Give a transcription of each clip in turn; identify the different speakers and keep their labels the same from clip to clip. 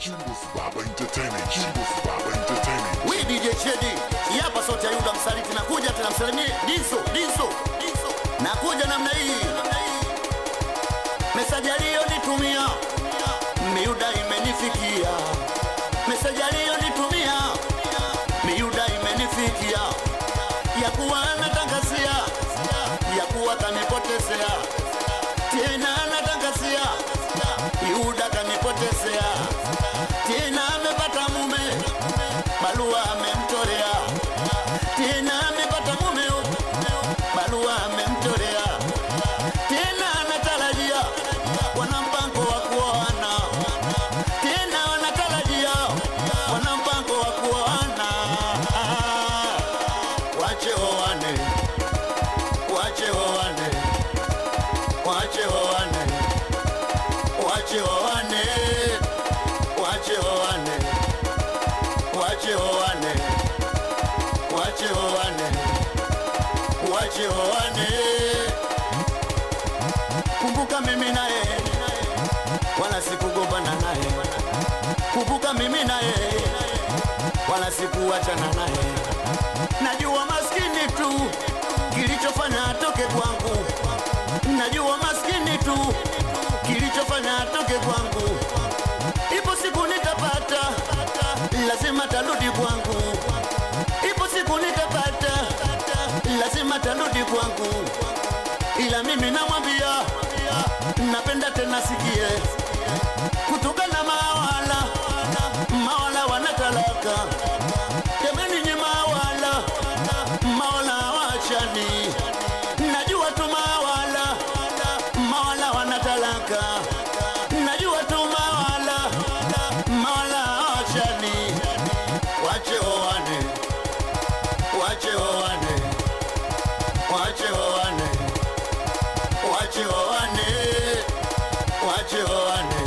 Speaker 1: Chimbo Baba Entertainment. Chimbo Baba Entertainment.
Speaker 2: We DJ Chedi, hii hapa sauti ya Yuda msaliti, nakuja tena msalimie Diso, Diso, Diso. Nakuja namna hii. Mesaji aliyonitumia Miuda imenifikia. Mesaji aliyonitumia Miuda imenifikia. Ya kuwa anatangazia, ya kuwa kanipotezea. Tena anatangazia, Yuda kanipotezea. Tena amepata mume barua amemtolea tena, amepata mumeo, barua amemtolea tena, anatarajia wana mpango wa kuoana tena, wanatarajia wana mpango wa kuoana. Ah, Wache oane, wache oane, wache oane, wache oane, wache oane wache oane, wache oane, wache oane. Kumbuka mimi naye wala sikugombana naye, kumbuka mimi naye wala sikuachana naye. Najua maskini tu kilichofanya atoke kwangu, najua maskini tu kilichofanya atoke kwangu. Ipo siku nitapata, lazima tarudi kwangu. Ipo siku nitapata, lazima tarudi kwangu. Ila mimi namwambia, napenda tena sikie, kutokana mawala mawala wanatalaka jameni, nye mawala mawala wachani, najua tu mawala mawala wanatalaka najua tu mawala mawala wachani, wache oane, wache oane, wache oane, wache oane, wache oane,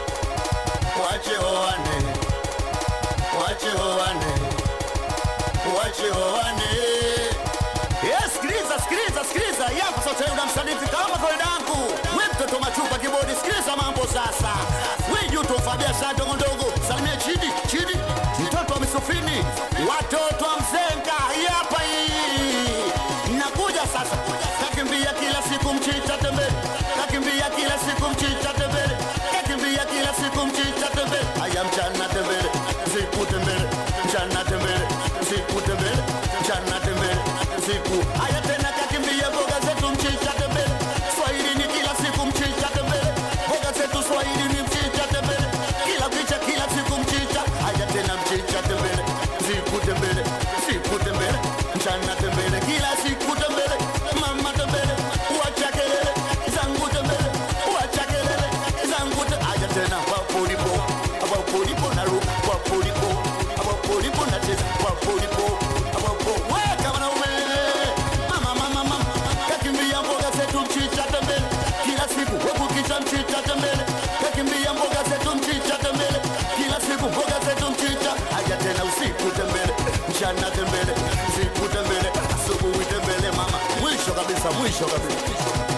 Speaker 2: wache oane, wache oane, wache oane. Yes, sikiliza, sikiliza, sikiliza. Yapo sasa yule msanifu kama kawaida yangu. Wewe mtoto machupa kibodi, sikiliza mambo sasa. Wewe juto fabia saa ndogo ndogo. Salimia chini, chini. Mtoto wa misufini, watoto wa mzenga. Hii hapa hii. Nakuja sasa. Kakimbia kila siku mchicha tembele. Kakimbia kila siku mchicha tembele. Kakimbia kila siku mchicha tembele. Haya mchana tembele. Siku tembele. Mchana tembele. Siku tembele. Mchana tembele. Siku. Haya tena kakimbia mboga zetu mchicha tembele. Swahili ni kila siku mchicha tembele. Mboga zetu Swahili ni mchicha tembele. Kila picha kila siku mchicha. Haya tena mchicha tembele. Siku tembele. Siku tembele. Mchana tembele. Kila siku tembele. Mama tembele. Wacha kelele. Zangu tembele. Wacha kelele. Zangu tembele. Haya tena wapo ulipo. Wapo ulipo na ruka. Wapo ulipo. Wapo ulipo na cheza. Wapo ulipo. Wapo. Weka wanaume. Mama mama mama. Kakimbia mboga zetu mchicha tembele. Kila siku wewe kicha mchicha tembele. Kakimbia mboga zetu mchicha tembele. Kila siku mboga zetu mchicha. Haya tena usiku tembele. Mchana tembele. Usiku tembele. Asubuhi tembele mama. Mwisho kabisa, mwisho kabisa.